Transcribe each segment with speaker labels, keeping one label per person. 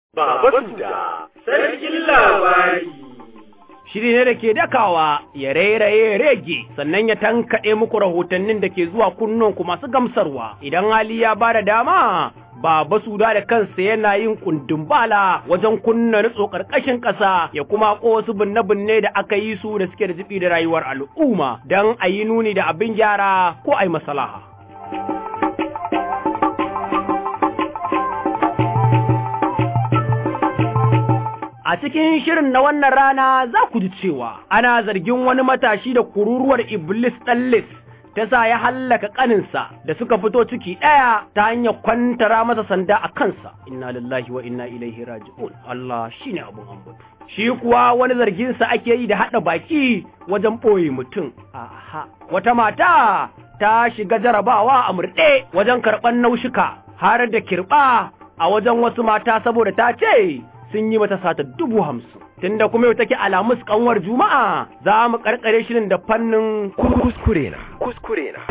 Speaker 1: Baba Suda, sarkin labari.
Speaker 2: Shiri ne da ke dakawa ya rairaye rege sannan ya tankaɗe muku rahotannin da ke zuwa kunnonku masu gamsarwa idan hali ya ba da dama Baba Suda da kansa yana yin kundin bala wajen kunna nutso ƙarƙashin ƙasa ya kuma wasu binne-binne da aka yi su da suke da jibi da rayuwar al'umma don a yi nuni da abin gyara ko a yi masalaha. A cikin shirin na wannan rana za ku ji cewa ana zargin wani matashi da kururuwar Iblis ɗallis ta sa ya hallaka ƙaninsa da suka fito ciki ɗaya ta hanyar kwantara masa sanda a kansa. Inna lillahi wa inna ilaihi raji'un. Allah shi ne abin ambatu. Shi kuwa wani zarginsa ake yi da haɗa baki wajen ɓoye mutum. Aha. Wata mata ta shiga jarabawa a murɗe wajen karɓar naushika har da kirɓa a wajen wasu mata saboda ta ce sun yi mata sata dubu hamsin. Tunda kuma yau take alamus kanwar Juma'a za mu karkare shirin da fannin
Speaker 1: Kuskure na, kuskure na.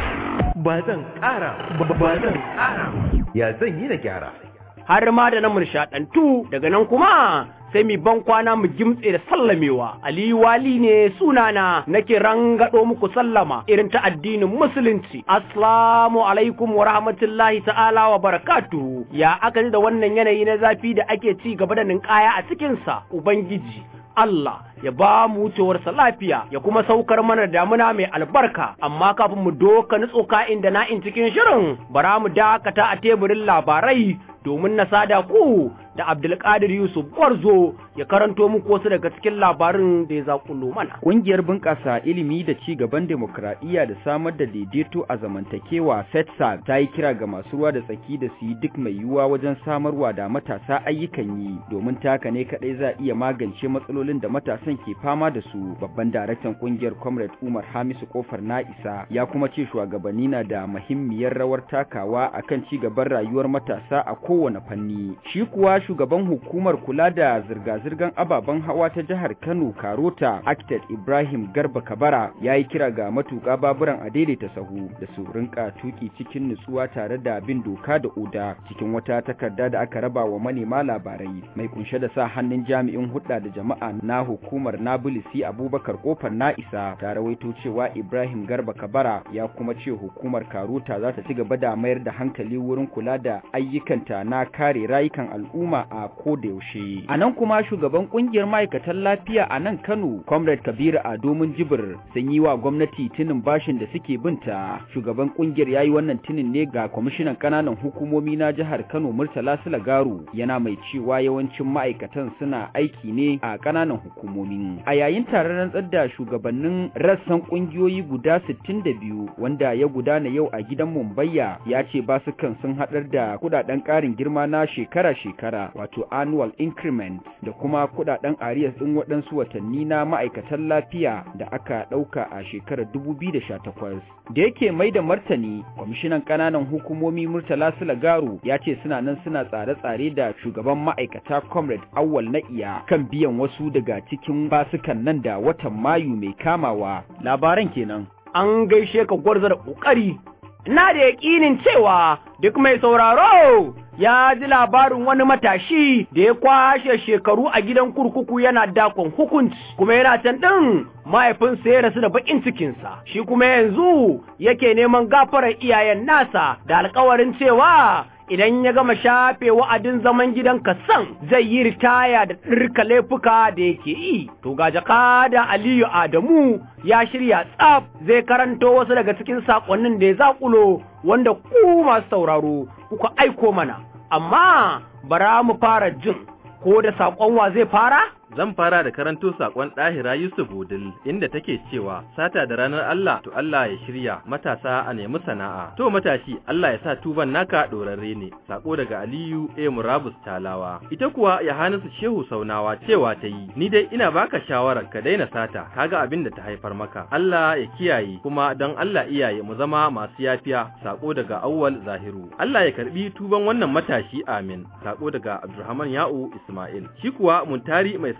Speaker 1: Ba zan ƙara, ba zan ƙara. Ya zan yi na gyara.
Speaker 2: har ma da na murshaɗantu daga nan kuma sai mi ban kwana mu gimtse da sallamewa Aliyu Wali ne sunana nake rangado muku sallama irin ta addinin musulunci assalamu alaikum wa rahmatullahi ta'ala wa barakatuhu ya aka ji da wannan yanayi na zafi da ake ci gaba da ninkaya a cikin sa ubangiji Allah ya ba mu wucewarsa lafiya ya kuma saukar mana damuna mai albarka amma kafin mu doka nutsoka inda na in cikin shirin bara mu dakata a teburin labarai domin na sada ku da Abdulkadir Yusuf Gwarzo ya karanto muku wasu daga cikin labarin da ya zakulo mana.
Speaker 3: Ƙungiyar bunƙasa ilimi da ci gaban demokradiyya da samar da daidaito a zamantakewa FETSA ta yi kira ga masu ruwa da tsaki da su yi duk mai yiwuwa wajen samarwa da matasa ayyukan yi domin taka ne kaɗai za a iya magance matsalolin da matasan ke fama da su. Babban daraktan ƙungiyar Comrade Umar Hamisu Kofar Na'isa ya kuma ce shugabanni na da muhimmiyar rawar takawa akan ci gaban rayuwar matasa a kowane fanni. Shi kuwa shugaban hukumar kula da zirga-zirgar ababen hawa ta jihar Kano Karota Acted Ibrahim Garba Kabara ya yi kira ga matuƙa baburan a daidaita sahu da su rinka tuki cikin nutsuwa tare da bin doka da oda cikin wata takarda da aka raba wa manema labarai mai kunshe da sa hannun jami'in hudda da jama'a na hukumar Nabilisi Abubakar Kofar Na'isa ta rawaito cewa Ibrahim Garba Kabara ya kuma ce hukumar Karota za ta ci gaba da mayar da hankali wurin kula da ayyukanta na kare rayukan al'umma a koda yaushe. A nan kuma shugaban kungiyar ma'aikatan lafiya a nan Kano, Comrade Kabiru Ado Jibir sun yi wa gwamnati tinin bashin da suke binta. Shugaban kungiyar ya yi wannan tinin ne ga kwamishinan ƙananan hukumomi na jihar Kano Murtala Sulagaru yana mai cewa yawancin ma'aikatan suna aiki ne a ƙananan hukumomi. A yayin taron rantsar da shugabannin rassan kungiyoyi guda 62 wanda ya gudana yau a gidan Mumbayya ya ce basukan sun haɗar da kudaden ƙarin girma na shekara-shekara wato annual increment da kuma kudaden arias din waɗansu watanni na ma'aikatan lafiya da aka ɗauka a shekarar 2018 da yake mai da martani kwamishinan ƙananan hukumomi murtala sulagaru ya ce suna nan suna tsare-tsare da shugaban ma'aikata comrade awwal na iya kan biyan wasu daga cikin basukan nan da watan mayu mai kamawa labaran kenan
Speaker 2: An gaishe ka gwarza da ƙoƙari ina da yaƙinin cewa duk mai sauraro ya ji labarin wani matashi da ya kwashe shekaru a gidan kurkuku yana dakon hukunci kuma yana can ɗin mahaifinsa ya rasu da baƙin cikinsa shi kuma yanzu yake neman gafarar iyayen nasa da alkawarin cewa idan ya gama shafe wa'adin zaman gidan kasan zai yi ritaya da ɗirka laifuka da yake yi. To ga jaka da Aliyu Adamu ya shirya tsaf zai karanto wasu daga cikin saƙonnin da ya zaƙulo wanda ku masu sauraro kuka aiko mana. Amma bara mu fara jin ko da saƙon wa zai fara?
Speaker 4: Zan fara da karanto sakon ɗahira Yusuf Wudil inda take cewa sata da ranar Allah to Allah ya shirya matasa a nemi sana'a. To matashi Allah ya sa tuban naka ɗorarre ne. Sako daga Aliyu A Murabus Talawa. Ita kuwa Yohanasu Shehu Saunawa cewa ta yi ni dai ina baka shawarar ka daina sata kaga abin da ta haifar maka. Allah ya kiyaye kuma don Allah iyaye mu zama masu yafiya. Sako daga Awwal Zahiru. Allah ya karbi tuban wannan matashi amin. Sako daga Abdulrahman Ya'u Ismail. Shi kuwa Muntari mai sai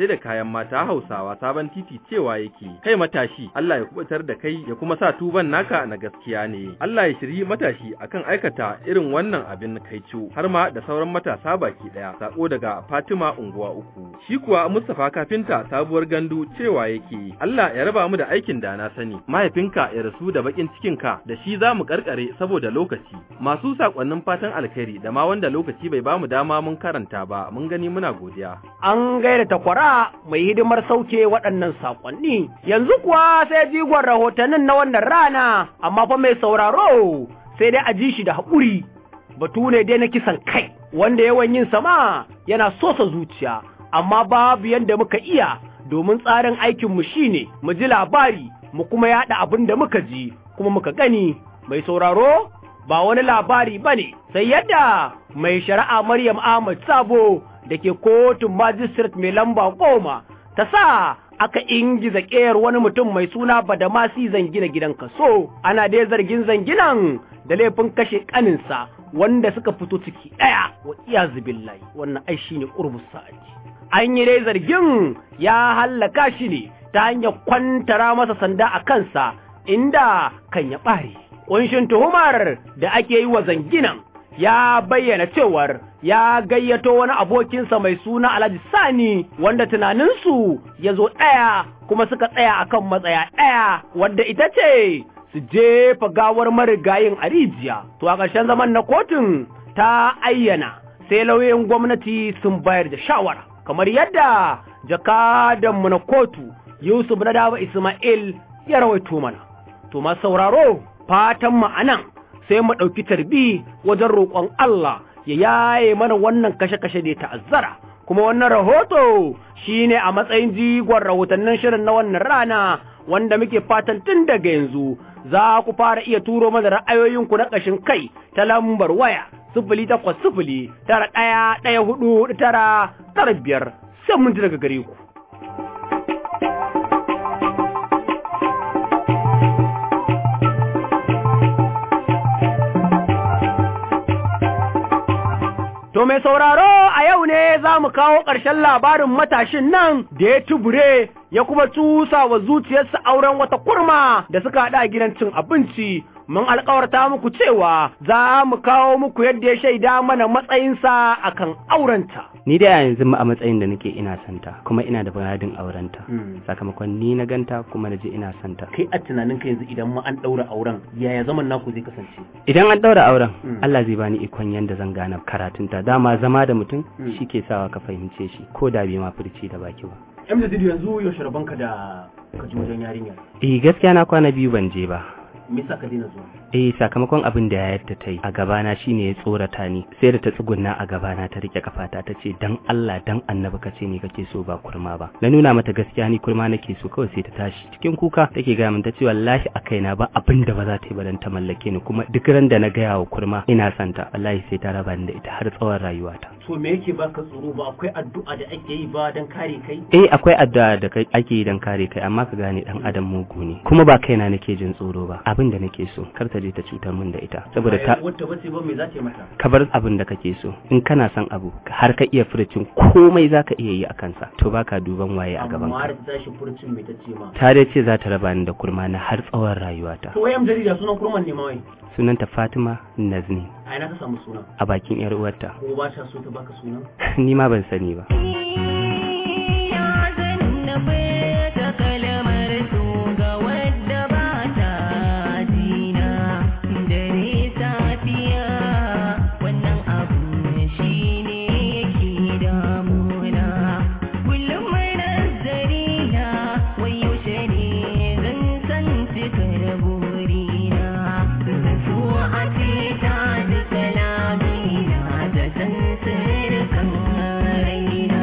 Speaker 4: sai da kayan mata Hausawa sabon titi cewa yake kai matashi Allah ya kubutar da kai ya kuma sa tuban naka na gaskiya ne Allah ya shiri matashi akan aikata irin wannan abin kaico har ma da sauran matasa baki daya sako daga Fatima unguwa uku shi kuwa Mustafa kafinta sabuwar gandu cewa yake Allah ya raba mu da aikin da na sani mahaifinka ya rasu da bakin cikinka da shi za mu karkare saboda lokaci masu sakonnin fatan alkhairi da ma wanda lokaci bai bamu dama mun karanta ba mun gani muna godiya
Speaker 2: an gaida takwara mai hidimar sauke waɗannan saƙonni. Yanzu kuwa sai jigon rahotannin na wannan rana, amma fa mai sauraro sai dai a ji shi da haƙuri. Batu ne dai na kisan kai, wanda yawan yin sama yana sosa zuciya, amma babu yadda muka iya domin tsarin aikinmu shine mu ji labari, mu kuma yaɗa abin da muka ji, kuma muka gani. Mai sauraro ba wani labari ba ne, sai yadda mai shari'a Maryam Ahmad Sabo da ke kotun magistrate mai lamba goma ta sa aka ingiza ƙeyar wani mutum mai suna badamasi zangina gidan kaso ana dai zargin zanginan da laifin kashe ƙaninsa wanda suka fito ciki ɗaya wa iyazu billahi wannan ai shine qurbus sa'ati an yi dai zargin ya hallaka shi ne ta hanyar kwantara masa sanda a kansa inda kan ya ɓare ƙunshin tuhumar da ake yi wa zanginan ya bayyana cewar ya gayyato wani abokinsa mai suna Alhaji Sani wanda tunaninsu ya zo ɗaya kuma suka tsaya akan matsaya ɗaya wadda ita ce su jefa gawar marigayin a rijiya. To a ƙarshen zaman na kotun ta ayyana sai lauyoyin gwamnati sun bayar da shawara kamar yadda jakadanmu na kotu Yusuf na Daba Ismail ya rawaito mana. To ma sauraro fatan mu anan sai mu ɗauki tarbi wajen roƙon Allah ya yaye mana wannan kashe-kashe da ya ta'azzara kuma wannan rahoto shine a matsayin jigon rahotannin shirin na wannan rana wanda muke fatan tun daga yanzu za ku fara iya turo mana ra'ayoyinku na ƙashin kai ta lambar waya sifili takwas sifili tara ɗaya ɗaya hudu tara tara biyar sai mun ji daga gare ku. To mai sauraro a yau ne za mu kawo ƙarshen labarin matashin nan da ya tubure ya kuma tusa wa zuciyarsa auren wata kurma da suka haɗa gidan cin abinci. Mun alkawarta muku cewa za mu kawo muku yadda ya shaida mana matsayinsa akan aurenta.
Speaker 5: Ni da yanzu a matsayin da nake ina santa kuma ina da buradin aurenta. Sakamakon ni na ganta kuma na je ina santa.
Speaker 2: Kai a tunanin ka yanzu idan ma an ɗaura auren yaya zaman naku zai kasance?
Speaker 5: Idan an ɗaura auren Allah zai bani ikon yanda zan gane karatunta dama zama da mutum shi ke sawa ka fahimce shi ko da bai ma furci da baki ba.
Speaker 2: Yan da yanzu yaushe rabonka da ka ji wajen yarinya.
Speaker 5: Eh gaskiya na kwana biyu ban je ba.
Speaker 2: Me yasa ka daina zuwa?
Speaker 5: Eh sakamakon abin da yayar ta yi a gabana shine ya tsorata ni sai da ta tsugunna a gabana ta rike kafata ta ce dan Allah dan annabi ka ce ni kake so ba kurma ba na nuna mata gaskiya ni kurma nake so kawai sai ta tashi cikin kuka take ga min ta ce wallahi a kaina ba abin da ba za ta yi ba dan ta mallake ni kuma duk ran da na gaya wa kurma ina santa wallahi sai ta raba ni da ita har tsawon rayuwata
Speaker 2: To me yake baka tsoro ba akwai addu'a da ake yi ba dan kare kai?
Speaker 5: eh akwai addu'a da kai ake yi dan kare kai amma ka gane dan adam mugu ne kuma ba kaina nake jin tsoro ba abin da nake so kar ta je ta cutar min da ita saboda ta
Speaker 2: wata bace ba me za ta yi mata?
Speaker 5: ka bar abin da kake so in kana son abu har ka iya furucin komai zaka iya yi a kansa to baka duban waye a gaban
Speaker 2: Amma
Speaker 5: ka
Speaker 2: da ta tashi furcin me ta ce ma?
Speaker 5: ta dai ce za ta raba ni da kurma na har tsawon rayuwata
Speaker 2: To wayan jarida sunan kurman ne ma wai.
Speaker 5: sunanta Fatima Nazni
Speaker 2: A ina ka samu sunan?
Speaker 5: a bakin yar uwarta
Speaker 2: Ko ba ta so ta baka sunan?
Speaker 5: ni ma ban sani ba
Speaker 6: Ya zannabe ta kalmar su ga wadda ba ta jina dare safiya wannan abu shi ne yake damuna kullum mai nazari na wai yaushe ne zan san cikar burina zan so a ce ta ji kalamina ta san sirrikan raina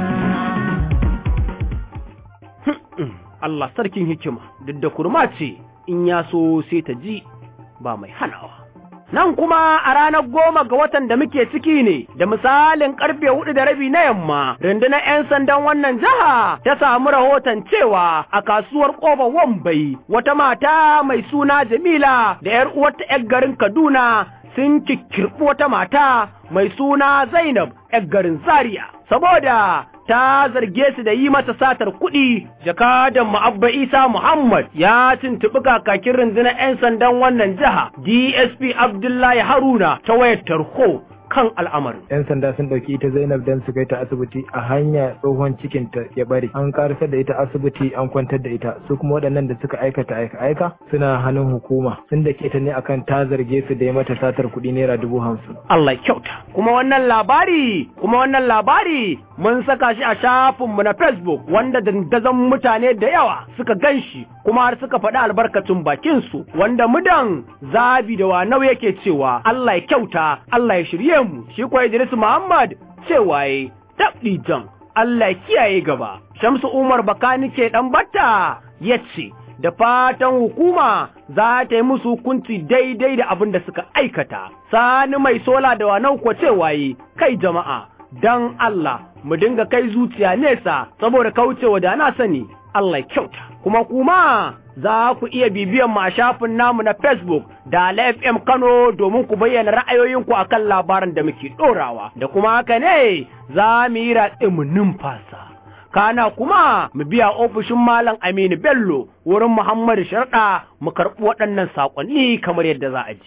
Speaker 2: Allah sarkin hikima duk da kurma ce in ya so sai ta ji ba mai hanawa. Nan kuma a ranar goma ga watan da muke ciki ne da misalin karfe hudu da rabi na yamma rundunar 'yan sandan wannan jiha ta samu rahoton cewa a kasuwar ƙofar Wambai wata mata mai suna Jamila da 'yar uwarta 'yar garin Kaduna sun kikkirɓi wata mata mai suna Zainab 'yar garin Zaria saboda ta zarge su da yi mata satar kuɗi jakadan ma'abba isa muhammad ya tuntuɓi kakakin rundunar 'yan sandan wannan jiha dsp abdullahi haruna ta wayar tarho kan al'amarin.
Speaker 7: 'Yan sanda sun ɗauki ita Zainab don su kai ta asibiti a hanya tsohon cikin ta ya bari. An karasar da ita asibiti an kwantar da ita. Su kuma waɗannan da suka aikata aika aika suna hannun hukuma. Sun da ke ta ne akan ta zarge su da ya mata satar kuɗi naira dubu hamsin.
Speaker 2: Allah kyauta. Kuma wannan labari, kuma wannan labari mun saka shi a shafinmu na Facebook wanda dandazon mutane da yawa suka gan shi kuma har suka faɗi albarkacin bakinsu wanda mudan zabi da wanau yake cewa Allah ya kyauta, Allah ya shirye mu shi kuwa Idris Muhammad cewa ya tabdi jan Allah ya kiyaye gaba Shamsu Umar Bakanike dan batta yace da fatan hukuma za ta yi musu hukunci daidai da abin da suka aikata sani mai sola da wanau ko cewa yi kai jama'a dan Allah mu dinga kai zuciya nesa saboda kaucewa da na sani Allah ya kyauta kuma kuma za ku iya bibiyan mu a shafin namu na Facebook da FM Kano domin ku bayyana ra'ayoyinku akan labaran da muke ɗorawa da kuma haka ne za mu yi ratse mu numfasa. Kana kuma mu biya ofishin Malam Aminu Bello wurin Muhammadu Sharɗa mu karɓi waɗannan saƙonni kamar yadda za a ji.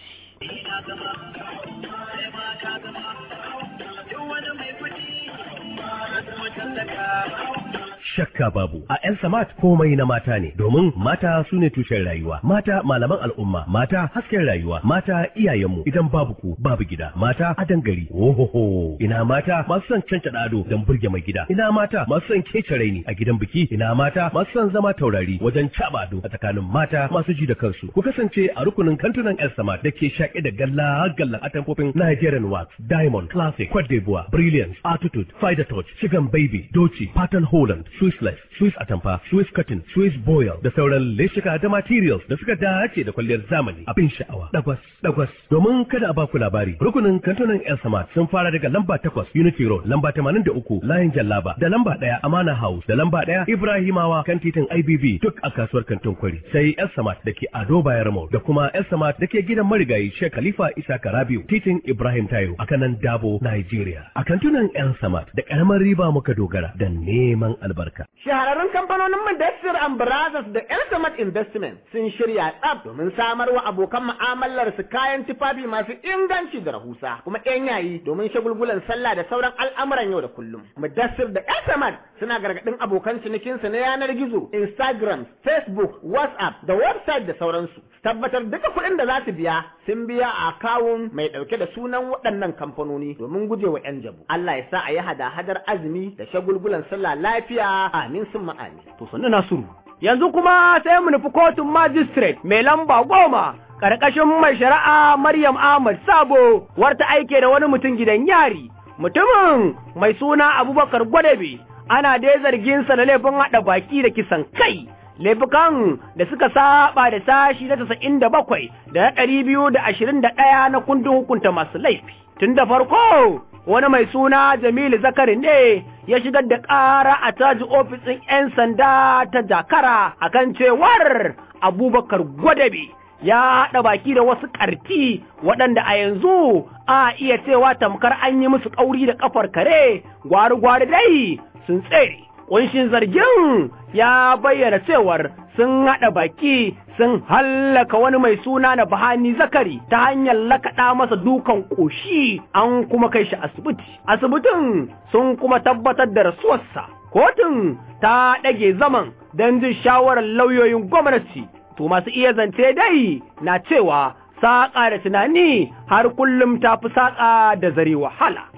Speaker 1: shakka babu a yan samat komai na mata ne domin mata su ne tushen rayuwa mata malaman al'umma mata hasken rayuwa mata iyayenmu idan babu ku babu gida mata adan gari ohoho ina mata masu son canca ado don burge mai gida ina mata masu son kece raini a gidan biki ina mata masu son zama taurari wajen caba ado a tsakanin mata masu ji da kansu ku kasance a rukunin kantunan yan samat da ke shaƙe da galla gallan atamfofin Nigerian wax diamond classic Cote d'Ivoire brilliance attitude fider touch chicken baby doci pattern holland Swiss lace, Swiss atamfa, Swiss cotton, Swiss boil da sauran leshika da materials da suka dace da kwalliyar zamani abin sha'awa. Dagwas, dagwas. Domin kada a baku labari, rukunin kantunan El Samad sun fara daga lamba takwas Unity Road, lamba tamanin da uku Layin Jallaba, da lamba ɗaya Amana House, da lamba ɗaya Ibrahimawa kan titin IBB duk a kasuwar kantin kwari. Sai El Samad da ke Ado Bayarmo da kuma El Samad da ke gidan marigayi Sheikh Khalifa Isa Karabiu, titin Ibrahim Tayo a kanan Dabo, Nigeria. A kantunan El Samad da ƙaramar riba muka dogara da neman albarka.
Speaker 2: Shahararrun kamfanonin Mudassir and Brothers da Elsamat Investment sun shirya tsaf domin samar wa abokan mu'amalar su kayan tufafi masu inganci da rahusa kuma ɗan yayi domin shagulgulan sallah da sauran al'amuran yau da kullum. Mudassir da Elsamat suna gargaɗin abokan cinikinsu na yanar gizo, Instagram, Facebook, WhatsApp da website da sauransu. Tabbatar duka kuɗin da za su biya sun biya a akawun mai ɗauke da sunan waɗannan kamfanoni domin gujewa 'yan jabu. Allah ya sa a yi hada-hadar azumi da shagulgulan sallah lafiya amin sun ma'ani. To sannu Nasiru. Yanzu kuma sai mu nufi kotun magistrate mai lamba goma ƙarƙashin mai shari'a Maryam Ahmad Sabo warta aike da wani mutum gidan yari. Mutumin mai suna Abubakar Gwadabe ana dai zargin sa da laifin haɗa baki da kisan kai. Laifukan da suka saba da sashi na tasa'in da bakwai da na ɗari biyu da ashirin da ɗaya na kundin hukunta masu laifi. Tun da farko wani mai suna Jamilu Zakari ne ya shigar da ƙara a taji ofisin 'yan sanda ta Jakara akan cewar Abubakar Gwadabe ya haɗa baki da wasu ƙarti waɗanda a yanzu a iya cewa tamkar an yi musu ƙauri da ƙafar kare gwari-gwari dai sun tsere. Ƙunshin zargin ya bayyana cewar sun haɗa baki sun hallaka wani mai suna na Bahani Zakari ta hanyar lakaɗa masa dukan ƙoshi an kuma kai shi asibiti. Asibitin sun kuma tabbatar da rasuwarsa. Kotun ta ɗage zaman don jin shawarar lauyoyin gwamnati. To masu iya zance dai na cewa saƙa da tunani har kullum ta fi saƙa da zare wahala.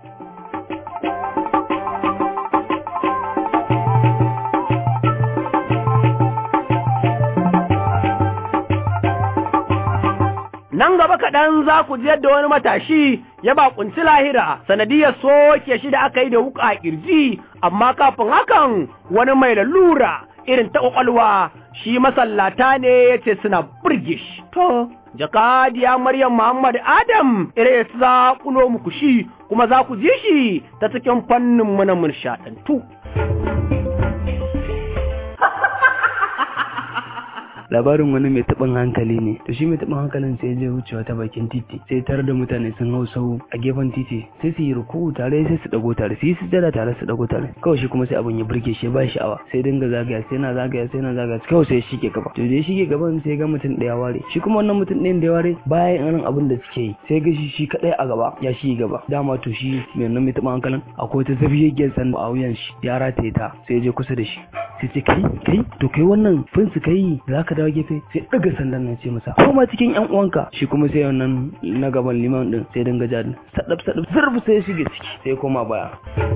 Speaker 2: nan gaba kaɗan za ku ji yadda wani matashi ya bakunci lahira sanadiyar soke shi da aka yi da wuka a ƙirji amma kafin hakan wani mai lalura irin ta ƙwaƙwalwa shi masallata ne ya ce suna burge shi to jakadiya maryam muhammad adam irin su za kulo muku shi kuma za ku ji shi ta cikin fannin mu na munshaɗantu
Speaker 5: labarin wani mai taɓin hankali ne to shi mai taɓin hankalin sai je wucewa ta bakin titi sai tare da mutane sun hau sau a gefen titi sai su yi ruku tare sai su dago tare su yi sujjada tare su dago tare kawai shi kuma sai abin ya burge shi ba sha'awa sai dinga zagaya sai na zagaya sai na zagaya kawai sai shi ke gaba to da shi ke gaban sai ga mutum ɗaya ware shi kuma wannan mutum ɗayan da ya ware bayan irin abin da suke yi sai ga shi shi kaɗai a gaba ya shi gaba dama to shi mai nan mai taɓa hankalin akwai ta zafiyayyar sanda a wuyan shi ya rataye ta sai je kusa da shi sai ce kai kai to kai wannan finsu kai za ka dawo gefe sai ɗaga sandan nan ce masa koma cikin yan uwanka shi kuma sai wannan na gaban liman din sai dinga jadin sadab sadab zurfi sai ya shige ciki sai koma baya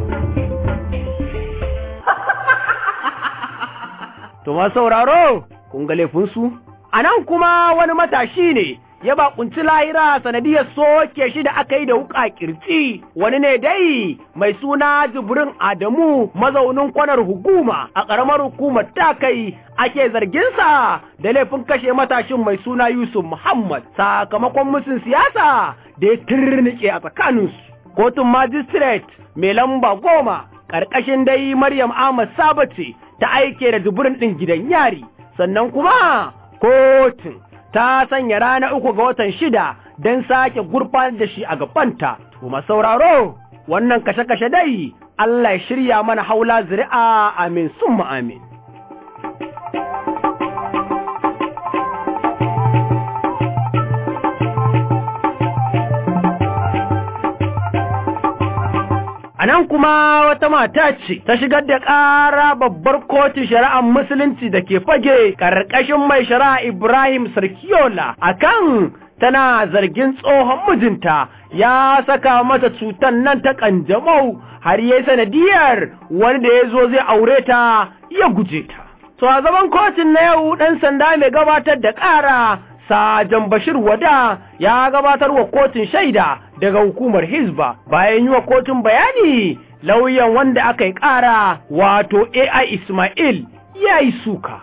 Speaker 2: To ma sauraro, kun ga laifinsu? A nan kuma wani matashi ne ya bakunci lahira sanadiyar soke shi da aka yi da wuka kirci wani ne dai mai suna jibrin adamu mazaunin kwanar hukuma a ƙaramar hukumar ta kai ake zarginsa da laifin kashe matashin mai suna yusuf muhammad sakamakon musun siyasa da ya turnike a tsakaninsu kotun magistrate mai lamba goma ƙarƙashin dai maryam ahmad sabace ta aike da jibrin ɗin gidan yari sannan kuma kotun ta sanya rana uku ga watan shida don sake gurfanar da shi a gabanta. Kuma sauraro, wannan kashe-kashe dai, Allah ya shirya mana haula zuri'a amin sun amin. A nan kuma wata mata ce ta shigar da ƙara babbar kotun shari'ar musulunci da ke fage ƙarƙashin mai shari'a Ibrahim Sarkiyola akan tana zargin tsohon mijinta ya saka mata cutar nan ta ƙanjamau har yi sanadiyar wanda ya zo zai aure ta ya guje ta. To a zaman kotun na yau ɗan sanda mai gabatar da ƙara Sajan Bashir Wada ya gabatar wa kotun shaida daga hukumar Hizba bayan yi wa kotun bayani lauyan wanda aka yi ƙara wato AI Ismail ya yi suka.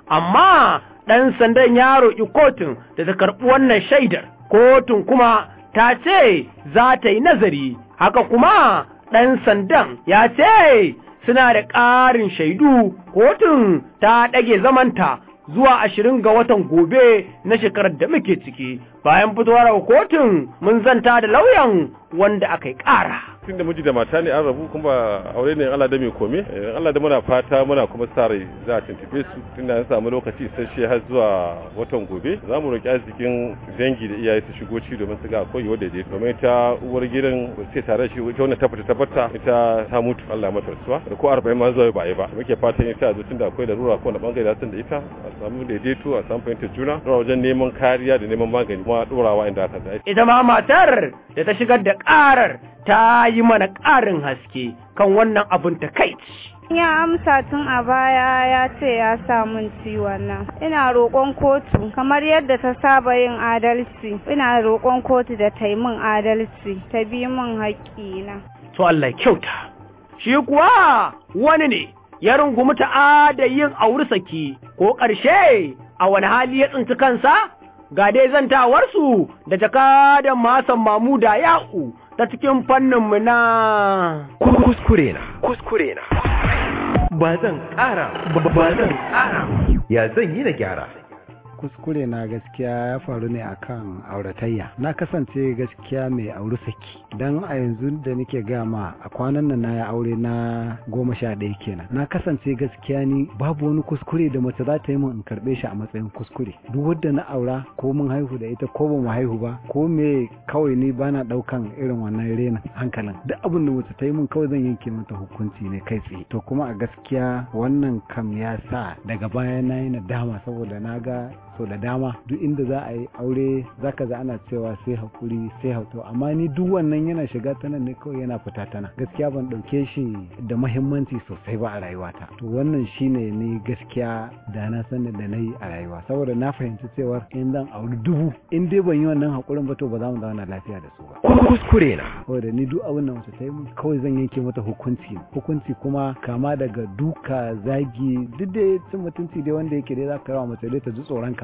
Speaker 2: Amma ɗan sandan ya roƙi kotun da ta karɓi wannan shaidar. Kotun kuma ta ce za ta yi nazari, haka kuma ɗan sandan ya ce suna da ƙarin shaidu kotun ta ɗage zamanta zuwa ashirin ga watan gobe na shekarar da muke ciki bayan fitowar kotun mun zanta da lauyan wanda aka yi ƙara.
Speaker 8: tun da miji da mata ne an rabu kuma aure ne Allah da mai kome Allah da muna fata muna kuma sa rai za a tuntube su tun da an samu lokaci isasshe har zuwa watan gobe za mu roƙi arzikin dangi da iyaye su shigo ci domin su ga akwai yiwuwar daidai domin ta uwar gidan sai tare shi ita wannan tabbata tabbata ita ta mutu Allah mata rasuwa da ko 40 ma zuwa ba yi ba muke fatan ita zo tun da akwai larura ko na bangare da da ita a samu daidaito a samu fahimtar juna zuwa wajen neman kariya da neman magani kuma dorawa inda aka dace
Speaker 2: Ita ma matar da ta shigar da ƙarar ta yi mana ƙarin haske kan wannan abin ta kai.
Speaker 9: Ya amsa tun a baya ya ce ya samun ciwon nan. Ina roƙon kotu kamar yadda ta saba yin adalci. Ina roƙon kotu da ta yi min adalci, ta bi min haƙƙina.
Speaker 2: To Allah ya kyauta. Shi kuwa wani ne ya rungumi ta'ada yin auri saki ko ƙarshe a wani hali ya tsinci kansa? Ga dai zantawarsu da jakadan Masan Mamuda Ya'u ta cikin fanninmu na
Speaker 1: kuskure na kuskure na ba zan ƙara ba zan ƙara ya zan yi na gyara
Speaker 10: kuskure na gaskiya ya faru ne akan auratayya na kasance gaskiya mai auri saki don a yanzu da nake gama a kwanan nan na ya aure na goma sha ɗaya kenan na kasance gaskiya ni babu wani kuskure da mace za ta yi min in karɓe shi a matsayin kuskure duk wadda na aura ko mun haihu da ita ko ba mu haihu ba ko me kawai ni bana ɗaukan irin wannan renin hankalin duk abin da mace ta yi min kawai zan yanke mata hukunci ne kai tsaye to kuma a gaskiya wannan kam ya sa daga baya na yi nadama saboda na ga so da dama duk inda za a yi aure zaka ga ana cewa sai hakuri sai hauto amma ni duk wannan yana shiga ta nan ne kawai yana fita ta nan gaskiya ban ɗauke shi da mahimmanci sosai ba a rayuwata to wannan shine ni gaskiya da na sani da na yi a rayuwa saboda na fahimci cewa in zan auri dubu in dai ban yi wannan hakurin ba to ba za mu zauna lafiya da su ba
Speaker 1: kuskure na
Speaker 10: saboda ni duk abin da mace ta yi min kawai zan yanke mata hukunci hukunci kuma kama daga duka zagi duk da cin mutunci dai wanda yake dai za ka yi wa mace dai ta ji tsoron ka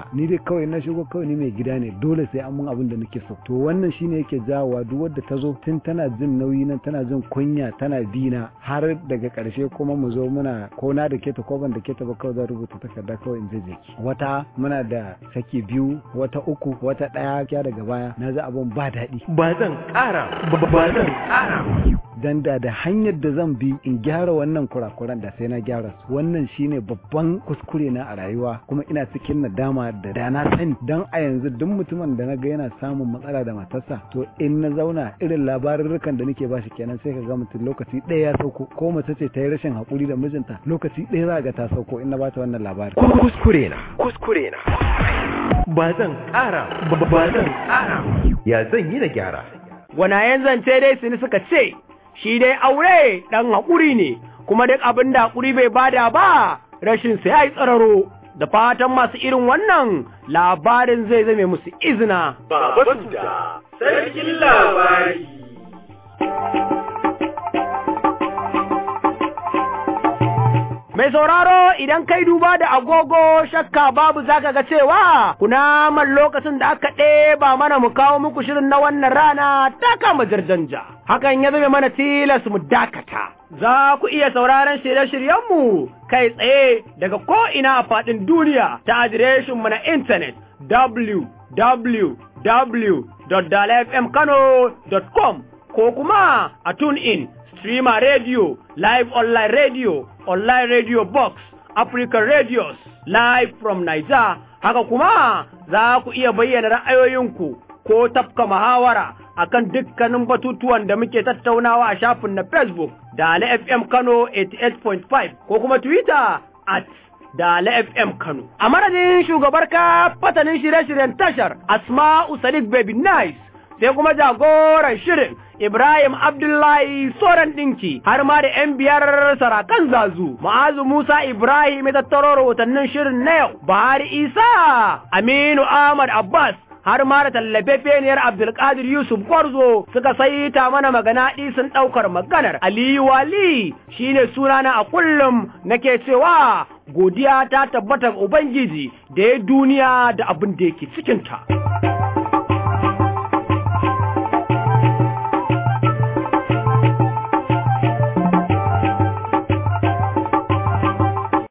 Speaker 10: haka ni dai kawai na shigo kawai ni mai gida ne dole sai an mun abin da nake so to wannan shine yake jawowa duk wadda ta zo tun tana jin nauyi nan tana jin kunya tana bina har daga karshe kuma mu zo muna ko na da keta ko ban da keta ba kawai zan rubuta takarda kawai in je ki wata muna da saki biyu wata uku wata daya kya daga baya na ji abun ba daɗi
Speaker 1: ba zan ƙara ba zan ƙara
Speaker 10: dan da da hanyar da zan bi in gyara wannan kurakuran da sai na gyara su wannan shine babban kuskure na a rayuwa kuma ina cikin nadama da da na sani dan a yanzu duk mutumin da na ga yana samun matsala da matarsa to in na zauna irin labarurrukan da nake bashi kenan sai ka ga mutum lokaci ɗaya ya sauko ko mace ce ta yi rashin haƙuri da mijinta lokaci ɗaya za ga ta sauko in na bata wannan labarin
Speaker 1: kuskure na kuskure na ba zan ƙara ba zan ƙara ya zan yi na gyara
Speaker 2: gwanayen zance dai suni suka ce shi dai aure ɗan haƙuri ne kuma duk abin da haƙuri bai bada ba rashin sai ya yi tsararo da fatan masu irin wannan labarin zai zame musu izina
Speaker 1: Baba Suda, sarkin labari.
Speaker 2: Mai sauraro idan kai duba da agogo shakka babu zaka ga cewa kunaman lokacin da aka ɗeba mana mu kawo muku shirin na wannan rana ta kama jarjanja. Hakan ya zame mana tilas mu dakata. Za ku iya sauraron shirye-shiryenmu kai tsaye daga ko'ina a faɗin duniya ta adireshinmu na intanet www.dalafmkano.com ko kuma a TuneIn, Streamer Radio, Live Online Radio, Online Radio Box, African Radios, Live from Niger. Haka kuma za ku iya bayyana ra'ayoyinku ko tafka muhawara akan dukkanin batutuwan da muke tattaunawa a shafin na Facebook da Ali FM Kano 88.5 ko kuma Twitter at da FM Kano. A madadin shugabar ka fatanin shirye-shiryen tashar Asma'u Sadiq Baby Nice sai kuma jagoran shirin Ibrahim Abdullahi Soran Dinki har ma da ‘yan biyar sarakan zazu, ma'azu Musa Ibrahim ya tattaro rahotannin shirin na yau, Buhari Isa, Aminu Ahmad Abbas, har ma da tallafefeniyar Abdulkadir Yusuf Gwarzo suka saita mana magana sun ɗaukar maganar Aliyu Wali shine sunana a kullum nake cewa godiya ta tabbata Ubangiji da ya duniya da abin da yake cikinta.